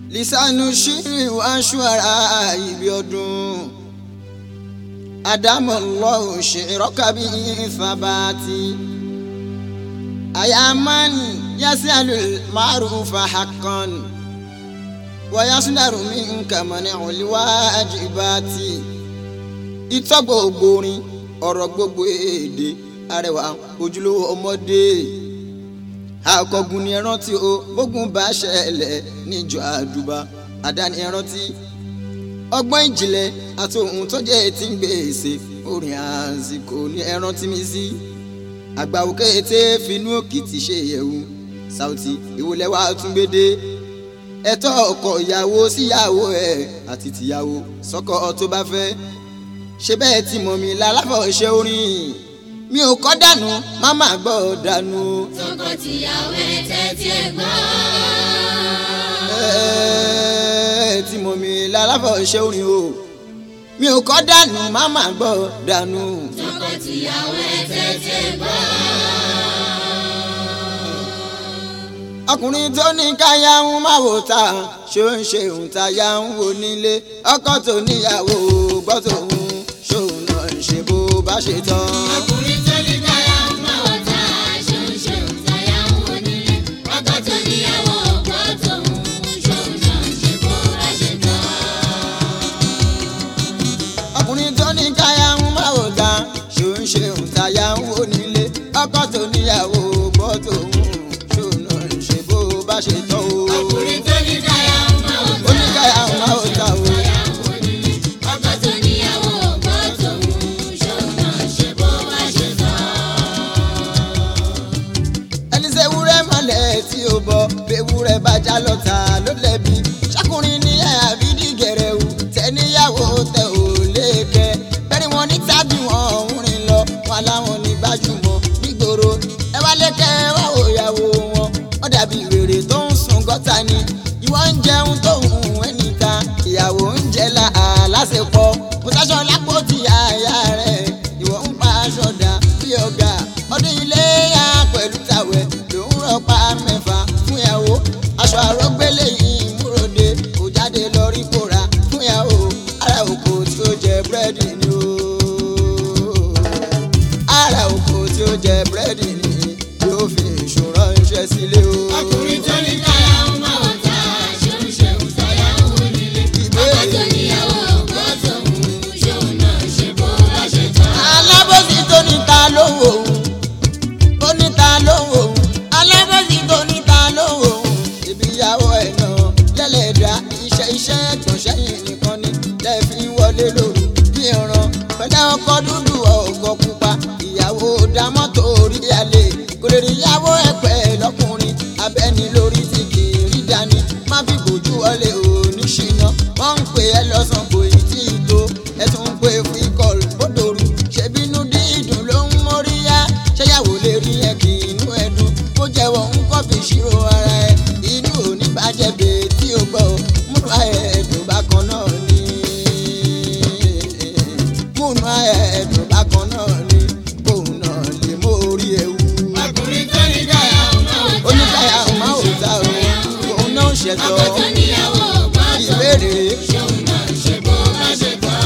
lisanu ṣírí wáṣọ ara ibi ọdún adamu lọ́wọ́ ṣèrọ́kàbí ìfàbàtì ayamani yasialu maarufa hakan wayasunaru mi nkamani oliwa ajibati ìtọ́ gbogbo orin ọ̀rọ̀ gbogbo èdè arẹwà ojúlówó ọmọdé akọgun ni ẹran tí o bógun bá ṣẹlẹ̀ níjọ àdùbà àdáni ẹran tí ọgbọ́n ìjìnlẹ̀ àti ohun tó jẹ́ ti ń gbèsè orin àsìkò ní ẹran tí mi sí àgbàwò kété finú òkìtì ṣe yẹ̀wù Saoty ìwòlẹ̀ wa tún gbédè ẹ̀tọ́ ọkọ ìyàwó síyàwó ẹ̀ àti tìyàwó sọ́kọ tó bá fẹ́ ṣe bẹ́ẹ̀ tí mọ̀ mi lálàfọ̀ ṣe orin mi ò kọ́ dànù má má gbọ́ dànù. tọkọtìyàwó ẹ tẹ́tí ẹ gbọ́. Ẹ́ẹ̀, tí mọ̀ mi lálàfọ̀ ṣe orin o mi ò kọ́ dànù má má gbọ́ dànù. tọkọtìyàwó ẹ tẹ́tí ẹ gbọ́. ọkùnrin tó ní káyà ń má wò ta ṣó ń ṣe òun táyà ń wò nílé ọkọ tó níyàwó gbọ́ tòun ṣóun náà ń ṣe bó bá ṣe tán. ọkùnrin tó ní káyà ń mọ̀ wọ́ta ṣòun ṣòun táyà ń wò nílé ọkọ tó níyàwó ọ̀pọ̀ tòun ṣòun náà ṣe bó bá ṣe tán. ọkùnrin tó ní káyà ń má wò ta ṣó ń ṣe òun táyà ń wò nílé ọkọ tó níyàwó gbọ́ tòun ṣóun náà ń ṣe bó bá ṣe tán o. ọkùnrin tó ní káyà ń mọ̀ wọ́ta ó ní káyà ń má wò ta o. táyà ń wò nílé ọkọ tó níyàwó ọ̀pọ̀ tòun ṣòun náà ṣe bó bá ṣe tán. ẹni ṣe wúrẹ́ mọ́lẹ̀ tí ó bọ̀ bewúrẹ́ bá já lọ́ta ló lẹ́bi ṣọkùnrin ní àbí dìgẹ̀rẹ̀ wù tẹ́níyàwó tẹ ò léèkẹ́ bẹ́ẹ̀ni wọn ní tábì wọn ń rìn lọ wọn láwọn ní gbajúmọ̀ nígboro ẹ wá lékẹ́ wá òyàwó wọn ó dàbí wèrè tó ń sun gọ́tà ni ìwọ ń jẹun tó ń hùn ẹ́ níta ìyàwó ń jẹ la àlásèpọ̀ mo sáṣọ lápò tí àyà rẹ̀ ìwọ ń pa aṣọ dà bí ọ̀gá ọdún ilé yá pẹ̀lú tàwẹ̀ ló ń rọpa mẹ́fà fún ìyàwó aṣọ àrògbélé yìí múròde kò jáde lọ rí kóra fún ìyàwó ara òkò tí ó jẹ búrẹ́dì ni ó ara òkò tí ó jẹ búrẹ́dì ni yóò fi ìṣòro ránṣẹ́ sílé o. ọkùnrin tó ní káyà ń mọ̀ wọ́ta ṣòun ṣòun táyà ń wò nílé ọkọ tó níyàwó ọ̀pọ̀ tòun ṣòun náà ṣe bó bá ṣe tán. alábòsí tó ní ta ló ń wò ó tó ní ta ló ń wò ó alábòsí tó ní ta ló ń wò ó ibi ìyàwó ẹ̀ náà lẹ́lẹ́dà iṣẹ́ iṣẹ́ ẹ̀gbọ́n sẹ́yìn nìkan ni lẹ́ẹ̀fi wọlé lóru bí ọ̀ràn pẹ̀lẹ́ ọkọ̀ dúdú ọ̀gọ́ pupa ìyàwó dámọ́tò orí alẹ́ kò lè rí ìyàwó ẹ̀ pẹ́ lọ́kùnrin abẹ́ni lórí ti kì í rí dání má fi bòjú wọlé òní ṣìnà wọ́n ń pè é lọ́sàn kò ì tí ì tó ẹ tún ń pè free call bódòrú ṣèbínú dídùn ló ń móríyá ṣẹ́yàwó lè rí ẹ kì í inú ẹ dùn kó jẹ́wọ́ ń kọ́ fi ṣírò ara ẹ inú òní bàjẹ́ bèè tí o gbọ́ múnú ẹ̀ẹ́dùn bákan náà ni múnú ẹ̀ẹ́dùn bákan náà ni kóun náà lè mórí ewu ọkùnrin tó ní káyà ń mọ̀ wọ́ta oníkàyà ọmọ òòta o òun náà ṣẹ̀tọ́ ọkọ tó níyàwó ọ̀pọ̀ tòun ìbéèrè ṣòun náà ṣe bó bá ṣe tán.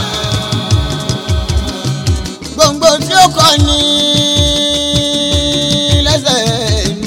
gbòǹgbò tí ó kọ ní lẹ́sẹ̀ ni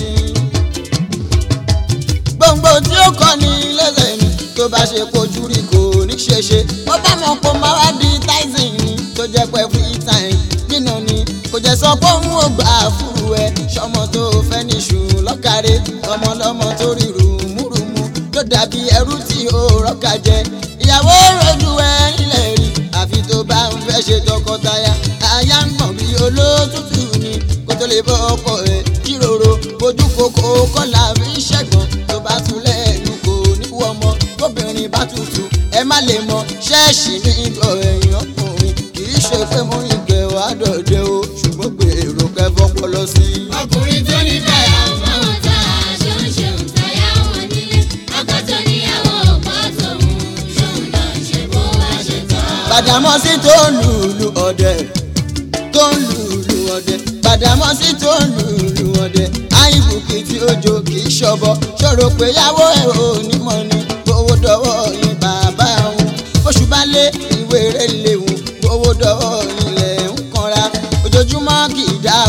gbòǹgbò tí ó kọ ní lẹ́sẹ̀ ni tó bá ṣe kojú rí kò ní ṣe ṣe ó bá mọ̀ kó máa wá di tyson ni tó jẹ́ pé free time nínú ni kò jẹ́ sọ pé òun ò gbà fúru ẹ ṣọmọ tó fẹ́ níṣu lọ́kàrẹ́ ọmọlọ́mọ tó rí rùmúrùmú tó dàbí ẹrú tí ó rọ́kà jẹ ìyàwó rojú ẹ nílẹ̀ rí àfi tó bá ń fẹ́ ṣe tọkọtaya aya ń gbọ̀n bí olótùtù ni kó tó lè bọ́ ọkọ ẹ̀ jíròrò ojú kòkó kọ́là fi ń ṣẹ̀gbọ́n tó bá tún lẹ́nu kò ní wọ́ ọmọ kóbìnrin bá tutù ẹ má lè mọ ṣẹ́ẹ̀ṣì ní ìgbọ̀ ẹ̀yìn ọkùnrin kì í ṣe pé mo ń gbẹ̀ wá dọ̀dẹ̀ o ṣùgbọ́n gbèrò kẹfọ́ pọlọ sí i. ọkùnrin tó ní káyà ń mọ̀ wọ́ta ṣòun ṣòun táyà ń wò nílé ọkọ tó níyàwó ọ̀pọ̀ tòun ṣòun náà ṣe bó bá ṣe tán. Gbàdámọ́sí tó ń lùlù ọ̀dẹ tó ń lùlù ọ̀dẹ Gbàdámọ́sí tó ń lùlù ọ̀dẹ àyìnbùkì tí ó jó kì í ṣọbọ ṣòro pé yàwó ẹ̀ ò ní mọ̀ ni owó dọ̀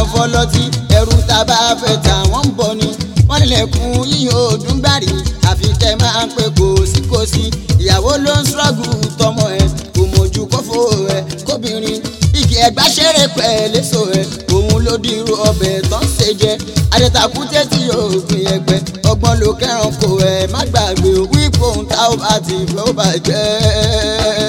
fọlọ́tí ẹrù tá a bá fẹ́ tà wọ́n ń bọ̀ ni wọ́n nílẹ̀kùn yíyan ọdún gbàrí àfi kẹ́ máa ń pè kò sí kò sí ìyàwó ló ń ṣọ́ọ̀gù tọmọ ẹ̀ kò mọ̀jú kófó ẹ̀ kóbìnrin igi ẹ̀gbá ṣeré pẹ̀lẹ́sọ ẹ̀ òun ló dirú ọbẹ̀ tó ń ṣe jẹ adẹ́takú tẹ́tí òògùn ẹgbẹ́ ọgbọ́n ló kẹ́ràn kò ẹ̀ má gbàgbé wípé òun tá ó bá ti fẹ́ ó bàjẹ́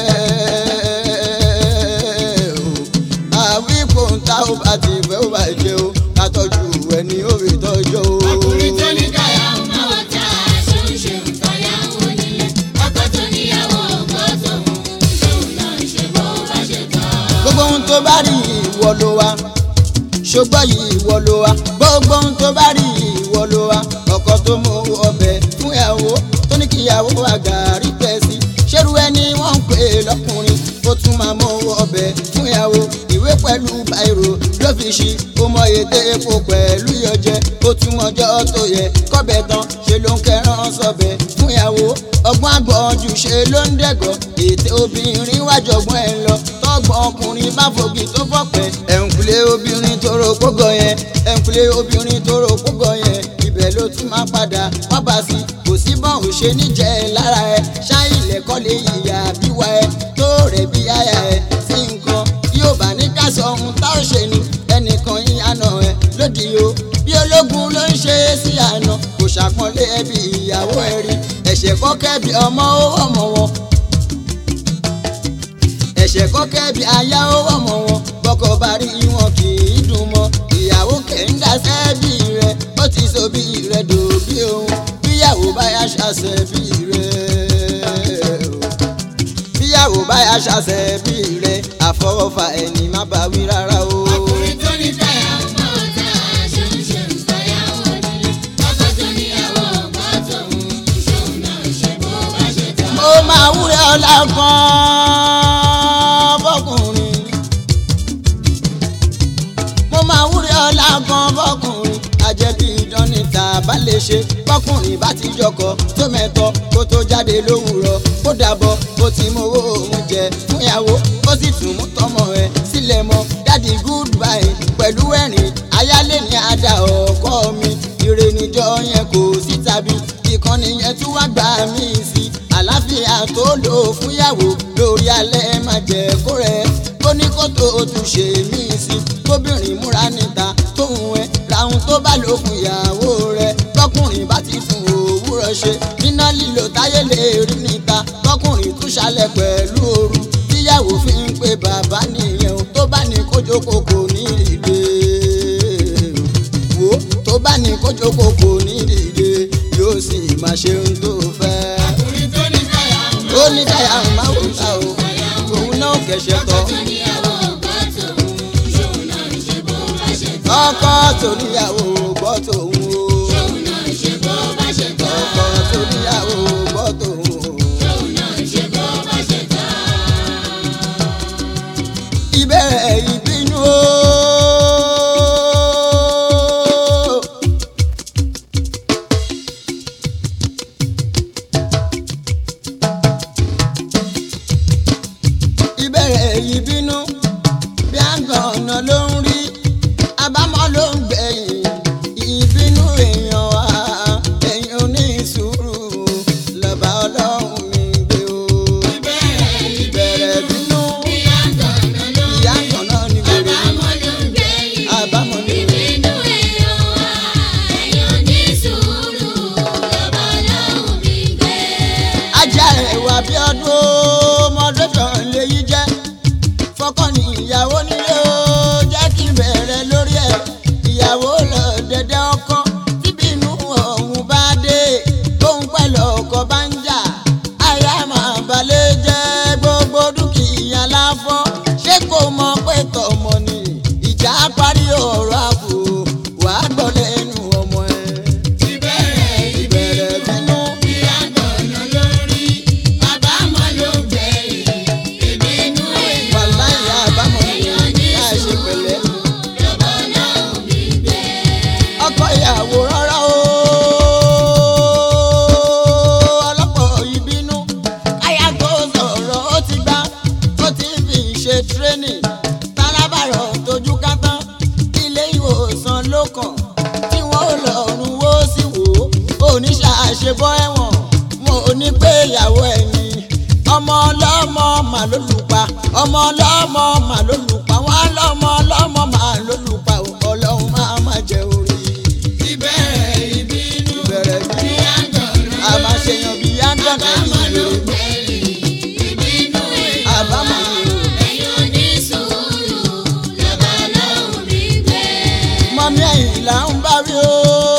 àwípò ń tá ó bá ti fẹ́ ó bàjẹ́ o ká tọ́jú ẹni ó rí tọ́jú o. ọkùnrin tó ní káyà ń bá wọn ta ṣóńṣe ń tọ́yà ń wò nílé ọkọ tó níyàwó ọkọ tóun ṣóun náà ń ṣe bó bá ṣe tán. gbogbo ohun tó bá rí ìwọ ló wá ṣùgbọ́n yìí ìwọ ló wá gbogbo ohun tó bá rí ìwọ ló wá ọkọ tó mú ọbẹ̀ fún ìyàwó tó ní kí ìyàwó àgàrí pẹ́ sí ṣerú ẹni wọ́n ń pè é lọ́kùnrin ó tún máa mú ọbẹ̀ fún ìyàwó ìwé pẹ̀lú báírò ló fi ṣí ó mọ èdè epo pẹ̀lú ìyọjẹ ó tún mọjọ́ tó yẹ kọ́bẹ̀ tán ṣe ló ń kẹran sọbẹ̀ fún ìyàwó ọgbọ́n àgbọ̀njù ṣe ló ń dẹ̀gọ́ ètè obìnrin wájọgbọ́n ẹ̀ lọ tọ́gbọ́n ọkùnrin má fogi tó fọ́pẹ́ ẹ̀ǹkulé obìnrin tó ro kógọ yẹn ẹ̀ǹkulé obìnrin tó ro kógọ yẹn ibẹ̀ ló tún máa padà wá bá sí kò sí bọ́n ò ṣe níjẹ́ lára ẹ ṣáìlẹ̀ kọ́lé ìyá bíwá ẹ tó rẹ̀ bí àyà ẹ sí nǹkan yóò bá ní ká sọ ohun tá ò ṣe ni ẹnìkan ìyànà ẹ lódì o bí ológun ló ń ṣe é sí àná kò ṣàpọ́nlé ẹbí ìyàwó ẹ rí ẹ̀ṣẹ̀ kọ́kẹ́ bí ọmọ ó ọmọ wọn ẹ̀ṣẹ̀ kọ́kẹ́ bí aya ó ọmọ wọn bọ́kọ bá rí wọn kì í dùn mọ́ ìyàwó kẹ́ńdà sẹ́bí rẹ̀ ó ti so bí rẹ̀ dòbí òun bíyàwó bá yá ṣàṣẹ bí rẹ̀ bíyàwó bá yá ṣàṣẹ bí rẹ̀ àfọwọ́fà ẹni má bá wí rárá o. ọkùnrin tó ní káyà ń bá wọn ta ṣóńṣe ń tọ́yà ń wò nílé ọkọ tó níyàwó ọkọ tóun ṣóun náà ń ṣe bó bá ṣe tán. mo máa wúrẹ́ ọlá kan fọkùnrin mo máa wúrẹ́ ọlá kan fọkùnrin àjẹbí idán níta bá lè ṣe fọkùnrin bá ti jọkọ tó mẹ́tọ́ kó tó jáde lówùrọ̀ kó dàbọ̀ ó ti mowó oúnjẹ fún ìyàwó ó sì tún mú tọmọ ẹ sílẹ̀ mọ́ dádì goodbye pẹ̀lú ẹ̀rín ayálé ní àdá ọkọ mi ire níjọ yẹn kò sí tàbí ìkànnì yẹn tún wá gbà mí sí àlàáfíà tó lò fúnyàwó lórí alẹ́ má jẹ́ kó rẹ̀ kó ní kó tó tún ṣe mí sí kóbìnrin múra níta tóun ẹ làwọn tó bá lò fún ìyàwó rẹ̀ tọkùnrin bá ti tún òwúrọ̀ ṣe níná lílo táyé lè rí níta tọkùnrin tún ṣalẹ̀ pẹ̀lú ooru tíyàwó fi ń pe bàbá nìyẹn o tó bá ní kójókòó kò ní ìdè wo tó bá ní kójókòó kò ní ìdè yóò sì máa ṣe ohun tó fẹ́ ọkùnrin tó ní káyà ń bá ó ní káyà ń má wò ta o òun náà kẹsẹ̀ tọ́ tó níyàwó ọkọ tóun ṣóun náà ń ṣe bó bá ṣe tán. ọkọ toníyàwó gbọ́ tòun o ṣóun náà ń ṣe bó bá ṣe tán. ọkọ toníyàwó gbọ́ tòun o. ṣóun náà ń ṣe bó bá ṣe tán. ìbẹ̀rẹ̀ ìbínú o. ìbẹ̀rẹ̀ ìbínú bí àgbọn ọ̀nà ló ń rí àbámọ̀ ló ń gbẹ̀yìn ìbínú èèyàn wa èèyàn ní sùúrù lọ́ba ọlọ́run mi gbé o. ìbẹ̀rẹ̀ ìbẹ̀rẹ̀ bínú bí àgbọ̀nà ló ń ìyá àgbọn náà ní wèrè àbámọ̀ ló ń gbẹ̀yìn. àbámọ̀ ní wèrè. ìbínú èèyàn wá èèyàn ní sùúrù lọ́ba ọlọ́run mi gbé. ajá ẹ̀wà bí ọdún mọ́dọ́tàn lèyí jẹ́ fọkàn ní ìyàwó nílé o jẹ́ kí n bẹ̀rẹ̀ lórí ẹ̀ ìyàwó lọ dẹ̀dẹ̀ ọkọ tíbínú ọ̀hún bá dé tóun pẹ̀lú ọkọ bá ń jà àyà máa balẹ̀ jẹ́ gbogbo dúkìá láfọ́ ṣé kò mọ̀ pé tọmọ ni ìjà parí ọ̀rọ̀ àbò wàá gbọ́ lẹ́nu ọmọ ẹ̀ ìbẹ̀rẹ̀ ìbẹ̀rẹ̀ bínú. bí àgbọ̀nà ló ń rí àbámọ̀ ló ń gbẹ̀yìn. pé ìyàwó ẹ̀ ni ọmọ ọlọ́mọ mà ló lù pa ọmọ ọlọ́mọ mà ló lù pa wọn lọ́mọ ọlọ́mọ mà ló lù pa ọlọ́run máa má jẹ orí ìbẹ̀rẹ̀ ìbínú ìbẹ̀rẹ̀ bí ní àgànná a máa ṣe yan bí yángànà àbámọ̀ ló ìwé gbẹ̀yìn ìbínú èèyàn àbámọ̀ ni o. ẹ̀yin onísùúrù lọ́ba lọ́hùn mi gbé. mọ́mí ẹ̀yìn là ń bá wí o.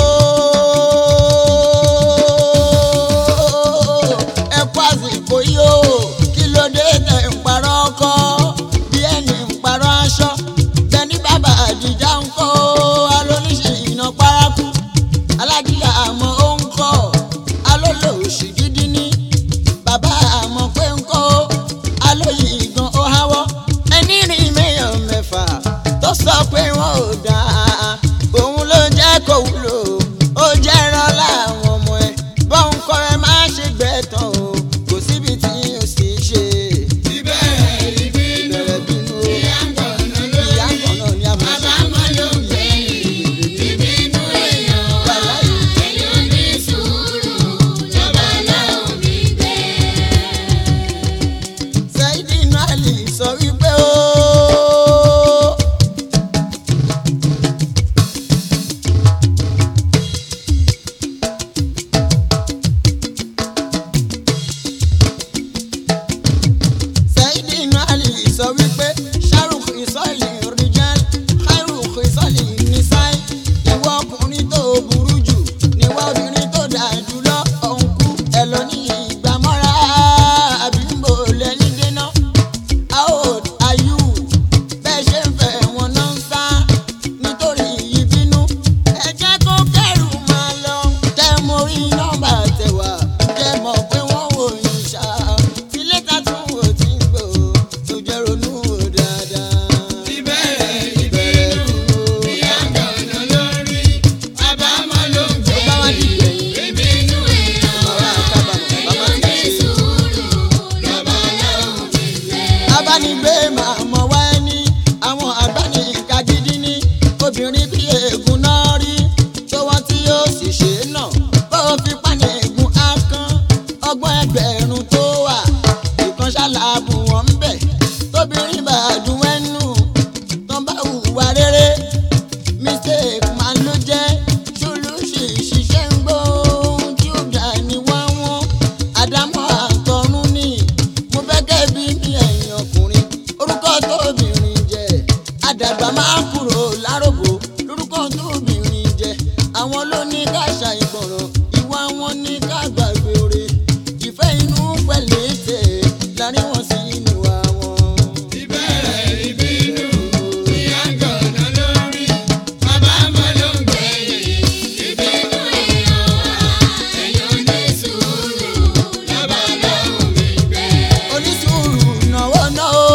ẹ kú àsìkò yìí o kí ló dé tẹ̀ ń parọ́ ọkọ bí ẹni ń parọ́ aṣọ tẹni bàbá àdìjà ń kọ́ alóníṣe iná paraku alágíyà àmọ́ ó ń kọ́ alólòòṣì gidi ní bàbá àmọ́ pé ń kọ́ alóyè ìgan ó háwọ́ ẹni rìn mẹ́yàn mẹ́fà tó sọ pé wọn ò dáa òun ló jẹ́ kó wúlò ó jẹ́ rán láwọn ọmọ ẹ̀ bọ́n kọ́ ẹ má ṣe gbẹ̀tàn o kò síbi tí o sì ṣe ìbẹ̀rẹ̀ ìbínú bẹ̀rẹ̀ bínú o ní àgànná ló ìyá ń kàn náà ní àmọ́ àbámọ̀ ló gbẹ̀yìn ìbínú èèyàn ẹ̀yin onísùúrù lọ́ba lọ́hùn mi gbé. Saidin Ali sọ wípé ó. Saidin Ali sọ wípé Shahrukh ìsọ̀lì rijal Khairukh ìsọ̀lì nisai ìwọ ọkùnrin tó burú jù níwọ obìnrin tó dà jùlọ ọ̀nkú ẹ̀ lọ ní ìgbàmọ́ra àbí ń bò lẹ́yìn dènà how old are you bẹ́ẹ̀ ṣe ń fẹ́ wọn náà ń sá nítorí ìbínú ẹ jẹ́ kó kẹ́rù máa lọ tẹ́ mo rí nọ́mbà tẹ̀wá jẹ́ mọ̀ pé wọ́n wò yín ṣá tí lẹ́tà tún wò tí ń gbò tó jẹ́ ronú wò dáadáa. ìbẹ̀rẹ̀ ìbínú ní àgànná lórí àbámọ̀ ló tó bá wá di gbẹ̀yìn gbẹ̀yìn ìbínú èèyàn bàbá àkábàmọ̀ bàbá ti ṣe. onísùúrù lọ́ba lọ́hùn mi gbé. abánigbé máa mọ̀ wá ẹni àwọn àgbáníkà gidi ní obìnrin bí eegun náà rí tó wọ́n tí yóò sì ṣe é náà bó o fi pàní eegun á kán ọgbọ́n ẹgbẹ̀rún tó wà ìkan ṣàlàbù wọn ń bẹ̀ tóbìnrin bá dùn ẹnu tán bá hùwà rere mistake máa ló jẹ́ ṣolóṣì ṣiṣẹ́ ń gbọ́ ohun tí ó dà ní wọ́n wọ́n àdámọ́ àtọ̀run ni mo fẹ́ kẹ́ bí mi ẹ̀yìn ọkùnrin orúkọ tóbìnrin jẹ́ àdàgbà máa ń kúrò láròbó lórúkọ tóbìnrin jẹ́ àwọn ló ní ká ṣàìgbọràn ìwà wọn ní ká gbàgbé oore ìfẹ́ inú pẹ̀lẹ́ tẹ̀ láàrin wọn sí níwà wọn. ìbẹ̀rẹ̀ ìbínú ní àgànná lórí àbámọ̀ ló gbẹ̀yìn ìbínú èèyàn ẹ̀yin onísùúrù lọ́ba lọ́hùn mi gbé. onísùúrù náwó náà ó.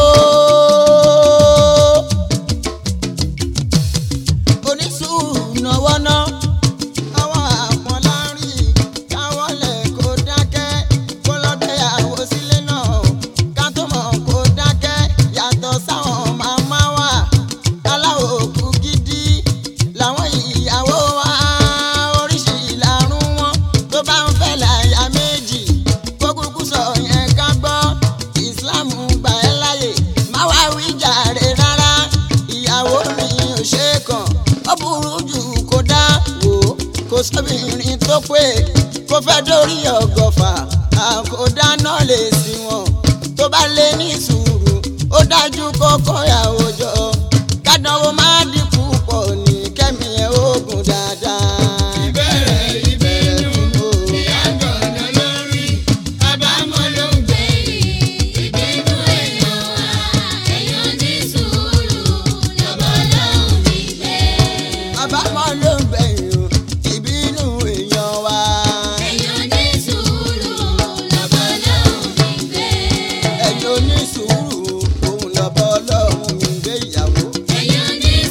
onísùúrù náwó náà. àwọn àpọ̀n láàrin káwọ́ lẹ̀ kó dákẹ́ kó lọ́gbẹ̀yàwó sílé náà ká tó mọ̀ kó dákẹ́ yàtọ̀ sáwọn màmá wa aláwọ̀ òkú gidi làwọn ìyàwó wa oríṣi ìlàrún wọn tó bá ń fẹ́ láyà méjì kó kúkú sọ yẹn ká gbọ́ Islam gbà ẹ́ láyè má wá wí jàre rárá ìyàwó mi ò ṣe é kàn ó burú jù kó dá wò ó kò sóbìnrin tó pé kó fẹ́ dórí ọgọ́fà àkódá náà lè sí wọn tó bá lé ní sùúrù ó dájú kó kóyàwó jọ kádánwó má dínkù pọ̀ ní kẹ́mi ẹ̀ ogun dáadáa. ìbẹ̀rẹ̀ ìbínú ní àgànná lórí àbámọ̀ ló gbẹ̀yìn ìbínú èèyàn ẹ̀yin onísùúrù lọ́ba lọ́hùn mi gbé. àbámọ̀ ló ń gbẹ̀yìn o ìbínú èèyàn wa. ẹ̀yin onísùúrù lọ́ba lọ́hùn mi gbé. ẹjọ́ ní sùúrù òun lọ́bọ̀ ọlọ́run mi gbé ìyàwó. ẹ̀yin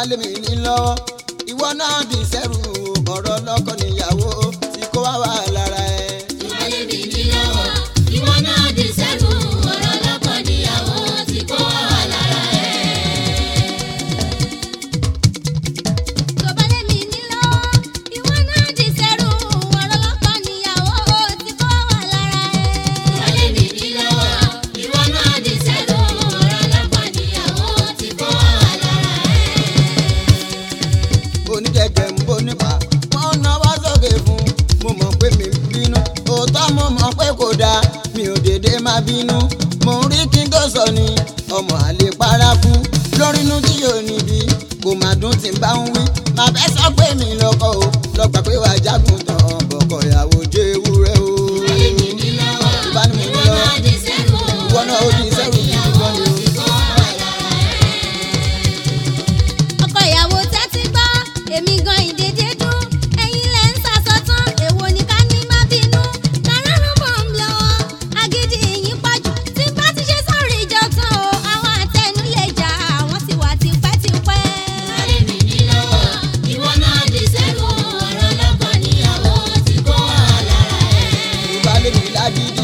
lé mi ní lọ́wọ́ ìwọ náà di sẹ́rù ọ̀rọ̀ lọ́kọ níyàwó tí kò wá wà lára ẹ̀. tó bá lè mí ní lọ́wọ́ ìwọ náà di sẹ́rù ọ̀rọ̀ lọ́kọ níyàwó tí kò wà lára ẹ̀. tó bá lé mi ní lọ́wọ́ ìwọ náà di sẹ́rù ọ̀rọ̀ lọ́kọ níyàwó tí kò wà lára ẹ̀. tó bá lè mí ní lọ́wọ́ ìwọ náà di sẹ́rù ọ̀rọ̀ lọ́kọ níyàwó tí kò wà lára ẹ̀. oníjẹjẹ ń bó nípa wọn náwó sókè fún mo mọ̀ pé mi ń bínú òótọ́ mo mọ̀ pé kò dáa mi ò dédé má bínú mo ń rí kí n tó sọ ni ọmọ àlè paraku lórínú tí yóò níbi kò má dún tí n bá ń wí má fẹ́ sọ pé mi lọ́kọ o lọ́gbà pé wàá jágun tán bọ̀kọ̀ ìyàwó jẹ́ ewúrẹ́ o. tó bá lè mí ní lọ́wọ́ Ìbá ní mo ní ìwọ lọ́wọ́. náà di sẹ́rù Ìwọ náà ó di sẹ́rù gidi níyàwó gan ni o. tí kò wà lára ẹ̀. ọkọ ìyàwó tẹ́tí gbọ́ èmi gan ìdèdè dún ẹ̀yin lẹ̀ ń sàsọtán èwo ni ká ní má bínú káràrún mọ̀ ń lọ́wọ́ agídí yín pọ̀jù tí bá ti ṣe sọ̀rọ̀ ìjọ tán o àwọn àtẹnu lè jà àwọn sì wà tipẹ́tipẹ́. Alẹ́ mi ní lọ́wọ́, ìwọ náà di sẹ́rù ọ̀rọ̀ lọ́kọ níyàwó tí kò wà lára ẹ̀. Yorùbá lè mi lágídí.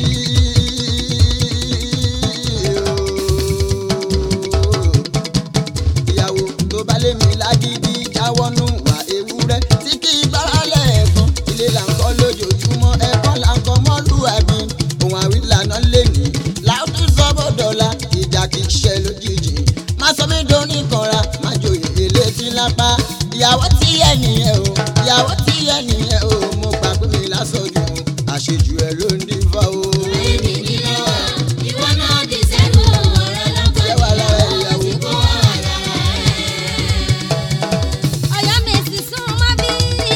ìyàwó tó bá lè mi lágídí jáwọ́ nù wá ewúrẹ́ tí kì í gbára lẹ́ẹ̀kan ilé là ń kọ́ lójoojúmọ́ ẹ̀kọ́ là ń kọ́ mọ́lúwàbí ohun àwílànà lè ní láwùjọ sọ́bọ̀dọ̀la ìjà kì í ṣe lójijì má sọ mí dóní kanra má jòyè elétí lápá ìyàwó tí ẹ nìyẹn o ìyàwó tí ẹ nìyẹn o mo gbà pé mi lásọjù àṣejù ẹ ló ń dín fá o. Alẹ́ mi ní lọ́wọ́, ìwọ náà di sẹ́rù ọ̀rọ̀ lọ́kọ Ẹ wà lára níyàwó tí ìyàwó. kò wà lára ẹ̀. ọ̀yọ́ mèsì sún mọ́ bí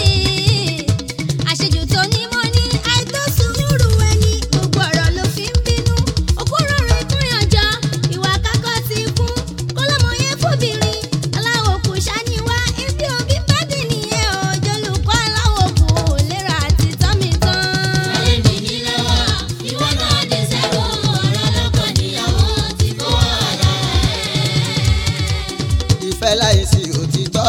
àṣejù tó ní mọ́ ní àìtó sùúrù ẹni gbogbo ọ̀rọ̀ ló fi ń bínú òkúrò rẹ̀ kúnyànjọ ìwà kákọ́ ti kún kọ́lọ́mọ yẹn fòbìnrin aláwọ̀ kò ṣàníwá ibi òbí bádì nìyẹn òjòlùkọ́ aláwọ̀ kò lérò àti tọ́mi tán. Alẹ́ mi ní lọ́wọ́, ìwọ náà di sẹ́rù ọ̀rọ̀ lọ́kọ níyàwó tí kò wà lára ẹ̀. ìfẹ́ láìsí òtítọ́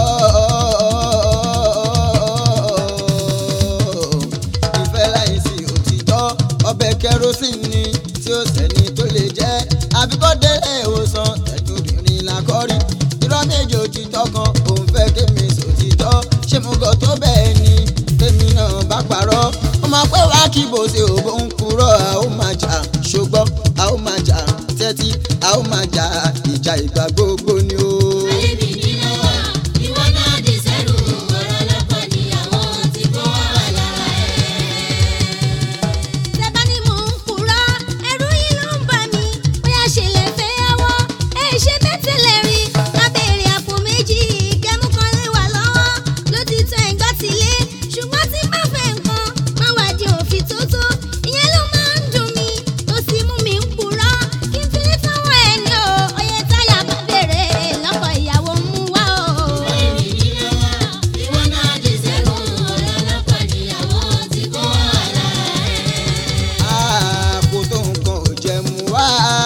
ìfẹ́ láìsí òtítọ́ ọbẹ̀ kerosene ni tí ó sẹ́ni tó lè jẹ́ àbíkọ́ délé ìwòsàn ẹ̀jú obìnrin làkọ́rí irọ́ méjì òtítọ́ kan òun fẹ́ kémi sòtítọ́ ṣé mo gọ̀ tó bẹ́ẹ̀ ni tèmi náà bá parọ́ ó máa pẹ́ wá kí bó ṣe òbó ń purọ́ a ó máa jà ṣùgbọ́n a ó máa jà tẹ́tí a ó máa jà ìjà ìgbà gbogbo ni o. Alẹ́ mi ní lọ́wọ́, ìwọ náà di sẹ́rù ọ̀rọ̀ lọ́kọ níyàwó tí kò wà lára ẹ̀. Tẹ́bá ni mò ń purọ́, ẹ̀rù yìí ló ń bà mí. Bóyá ṣe lè fẹ́ yàwó, ẹ ṣe bẹ́tẹ̀lẹ̀ rí. Lábẹ́rẹ́ àpò méjì, kẹ́mú kan lè wà lọ́wọ́. Ló ti tán ẹ̀gbọ́n ti lé. Ṣùgbọ́n tí bá fẹ́ nǹkan, má wá di òfin tó tó. Ìyẹn ló máa ń dùn mí, tó sì mú mi ń purọ́. Kí n fi lè sanwó ẹni o, oyè táyà bá bèrè lọ́kọ̀ ìyàwó mú wá o. Alẹ́ mi ní lọ́wọ́, ìwọ náà di sẹ́rù ọ̀rọ̀ lọ́kọ níyàwó tí kò wà lára ẹ̀. àpò tó nǹkan ò jẹ mú wá.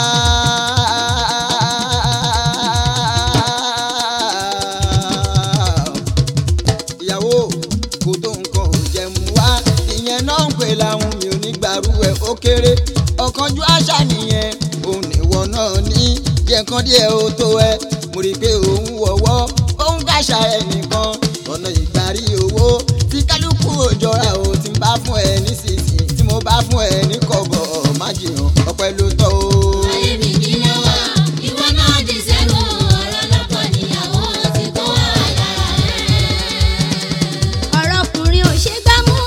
ìyàwó kò tó nǹkan ò jẹ mú wá. ìyẹn náà ń pè láwọn mi ò ní gbàrú ẹ̀ ó kéré. ọ̀kanjú àṣà nìyẹn òun ìwọ náà ní jẹ́ nǹkan díẹ̀ ó tó ẹ. mo rí i pé òun wọ̀wọ́ òun kàṣà ẹnìkan ọ̀nà ìgbàrí owó tí kálukú òjọra ò ti bá fún ẹ nísinsìnyí tí mo bá fún ẹ ní kọ̀bọ̀ má jiyàn ọpẹ́ ló tọ́ o. Alẹ́ mi ní lọ́wọ́, ìwọ náà di sẹ́rù ọ̀rọ̀ lọ́kọ níyàwó tí kò wà lára ẹ̀. ọ̀rọ̀ ọkùnrin ò ṣe gbá mú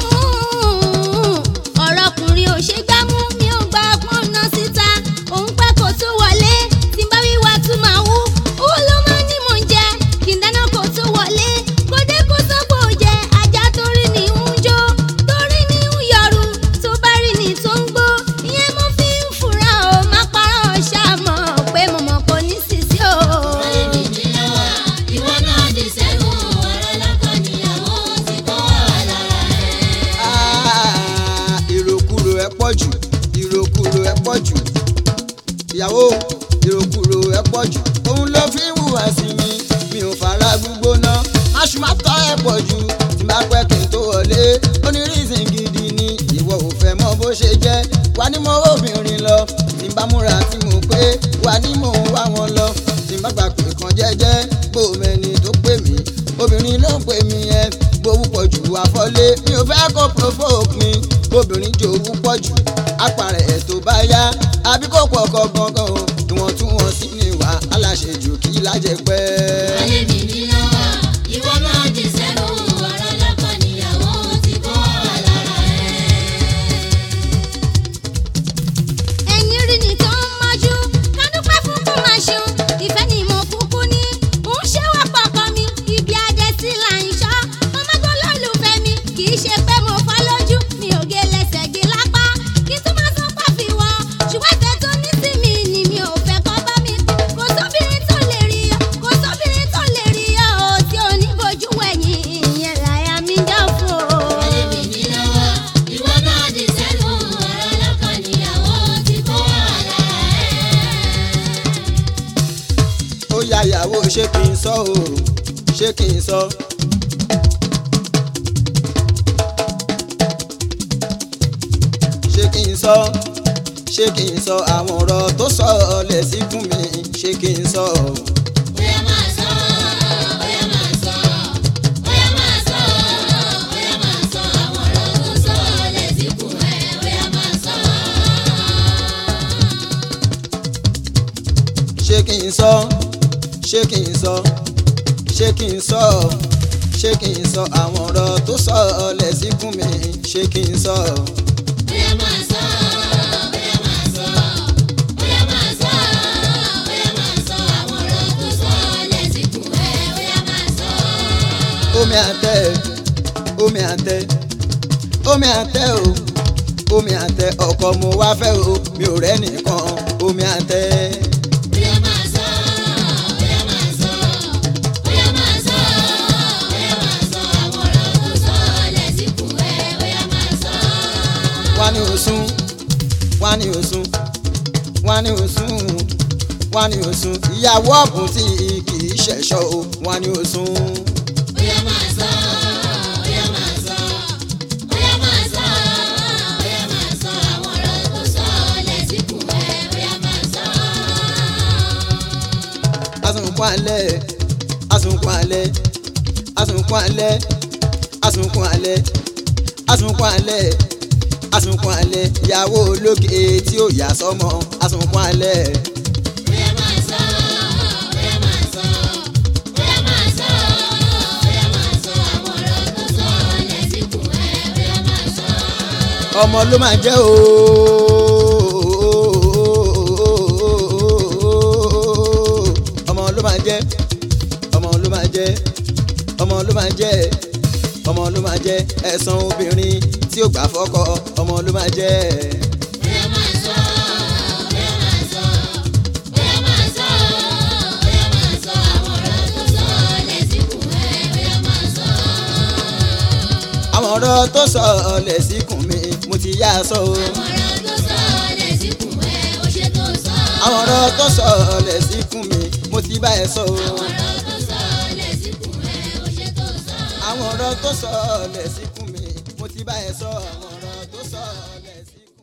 ọ̀rọ̀ ọkùnrin ò ṣe gbá mú mi ò gba ọgbọ́n náà síta òun pẹ́ kó tó wọlé tí n bá wíwá tún máa wú owó ló máa ní mò ń jẹ kí n dáná kó tó wọlé kó dé kó sọ́pọ̀ jẹ ajá torí ni ń jó torí ni ń yọrù tó bá rí ni tó ń gbó ìyẹn mo fi ń fura o má parọ́ ṣàmọ̀ pé mo mọ̀ kò ní sísí o. Alẹ́ mi ní lọ́wọ́, ìwọ náà di sẹ́rù ọ̀rọ̀ lọ́kọ níyàwó tí kò wà lára ẹ̀. Ah, ìròkúrò ẹ pọ̀ jù ìròkúrò ẹ pọ̀ jù ìyàwó ìròkúrò ẹ pọ̀ jù òun ló fi ń hùwà sí mi mi mi ò fara gbígbóná aṣùmátọ́ ẹ̀ pọ̀ jù tí máa pẹ́ kí n tó wọlé onírísìn gidi ni ìwọ ò fẹ́ mọ bó ṣe jẹ́ wà ní mo obìnrin lọ tí n bá múra tí mo pé wà ní mò ń wá wọn lọ tí n bá gbà pé kan jẹ́jẹ́ gbòmẹ́ni tó pè mí obìnrin ló ń pè mí ẹ gbowó pọ̀ jù àfọlé mi ò fẹ́ kó provoke mi obìnrin jòwú pọ̀ jù apàrẹ̀ ẹ̀ tó bá yá àbí kò pọ̀ kọ gangan o ìwọ̀ntúnwọ̀nsí ni wà aláṣejù kí lájẹ pẹ́. Ayé mi ní lọ́wọ́, ìwọ máa di sẹ́nu, ọ̀rọ̀ lọ́kọ níyàwó ti kó wà lára ẹ̀. ẹ̀yin rí ni tó ń mọ́jú ká dúpẹ́ fún kó máa ṣeun ìfẹ́ ni mo kúkú ní mò ń ṣe wá pọkàn mi ibi adé sí là ń ṣọ́ ọmọgbọ́n lólùfẹ́ mi kì í ṣe pé mo fọ́ lójú mi ò gé lẹ́sẹ̀ gé lápá kí n tún máa sọ pàfi wọ ṣùgbọ́n ìfẹ́ tó ní sí mi ni mi ò fẹ́ kọ́ bá mi pín kò sóbìnrin tó lè rí ọ kò sóbìnrin tó lè rí ọ ò tí ò ní bojú wẹ̀yìn ìyẹn làyà mi dán fún o. Ayé mi ní lọ́wọ́, ìwọ máa di sẹ́nu, ọ̀rọ̀ lọ́kọ níyàwó ti kó wà lára ẹ̀. ó ya ìyàwó ṣé kí n sọ o ṣé kí n sọ. ṣé kí n sọ ṣé kí n sọ àwọn ọ̀rọ̀ tó sọ lẹ̀ sí fún mi ṣé kí n sọ. Bóyá máa sọ, bóyá máa sọ, bóyá máa sọ, bóyá máa sọ àwọn ọ̀rọ̀ tó sọ lẹ́sìkún ẹ̀, bóyá máa sọ. ṣé kí n sọ ṣé kí n sọ ṣé kí n sọ ṣé kí n sọ àwọn ọ̀rọ̀ tó sọ lẹ̀ sí fún mi ṣé kí n sọ. Bóyá máa sọ, bóyá máa sọ, bóyá máa sọ, bóyá máa sọ àwọn ọ̀rọ̀ tó sọ lẹ́sìkún ẹ̀, bóyá máa sọ. omi àtẹ omi àtẹ omi àtẹ o omi àtẹ ọkọ mo wá fẹ́ o mi ò rẹ́ nìkan omi àtẹ Bóyá máa sọ, bóyá máa sọ, bóyá máa sọ, bóyá máa sọ àwọn ọ̀rọ̀ tó sọ lẹ́sìkún ẹ̀, bóyá máa sọ. wá ní òsùn wá ní òsùn wá ní òsùn wá ní òsùn ìyàwó ọ̀bùn tí kì í ṣẹ̀ṣọ́ o wá ní òsùn. Bóyá máa sọ, bóyá máa sọ, bóyá máa sọ, bóyá máa sọ àwọn ọ̀rọ̀ tó sọ lẹ́sìkún ẹ̀, bóyá máa sọ. asunkun alẹ́ asunkun alẹ́ asunkun alẹ́ asunkun alẹ́ asunkun alẹ́ asunkun alẹ́ ìyàwó ológe tí ó yà sọ́mọ asunkun alẹ́ Bóyá máa sọ, bóyá máa sọ, bóyá máa sọ, bóyá máa sọ àwọn ọ̀rọ̀ tó sọ lẹ́sìkún ẹ̀, bóyá máa sọ. ọmọ ló máa jẹ́ ooo ọmọ ló máa jẹ́ ọmọ ló máa jẹ́ ọmọ ló máa jẹ́ ọmọ ló máa jẹ́ ẹ̀san obìnrin tí ó gbà fọ́kọ ọmọ ló máa jẹ́. Bóyá máa sọ, bóyá máa sọ, bóyá máa sọ, bóyá máa sọ àwọn ọ̀rọ̀ tó sọ lẹ́sìkún ẹ̀, bóyá máa sọ. àwọn ọ̀rọ̀ tó sọ ọ̀lẹ̀ síkùn mi mo ti yá a sọ o. Àwọn ọ̀rọ̀ tó sọ lẹ́sìkún ẹ̀, ó ṣe tó sọ. àwọn ọ̀rọ̀ tó sọ ọ̀lẹ̀ síkùn mi mo ti bá ẹ sọ o. Àwọn ọ̀rọ̀ tó sọ lẹ́sìkún ẹ̀, ó ṣe tó sọ. àwọn ọ̀rọ̀ tó sọ ọ̀lẹ̀ síkùn mi mo ti bá ẹ sọ àwọn ọ̀rọ̀ tó sọ ọ̀lẹ̀ síkùn.